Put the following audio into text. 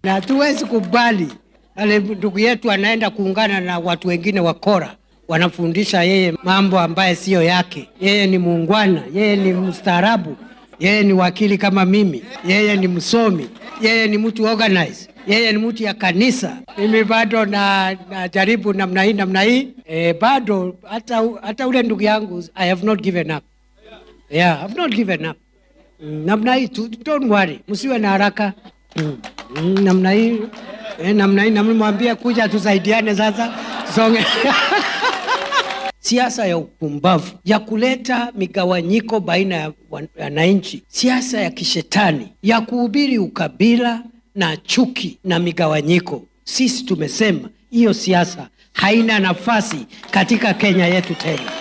na hatuwezi kubali ale ndugu yetu anaenda kuungana na watu wengine wakora, wanafundisha yeye mambo ambaye siyo yake. Yeye ni muungwana, yeye ni mstaarabu, yeye ni wakili kama mimi, yeye ni msomi, yeye ni mtu organize, yeye ni mtu ya kanisa. Mimi bado na najaribu namna hii namna hii e, bado hata, hata ule ndugu yangu I have not given up. Yeah, I have not given up. Mm, namna hii tu, don't worry, msiwe na haraka mm, mm, namna hii eh, namna hii namwambia kuja tusaidiane sasa songe siasa ya upumbavu ya kuleta migawanyiko baina ya wananchi, siasa ya kishetani ya kuhubiri ukabila na chuki na migawanyiko. Sisi tumesema hiyo siasa haina nafasi katika Kenya yetu tena.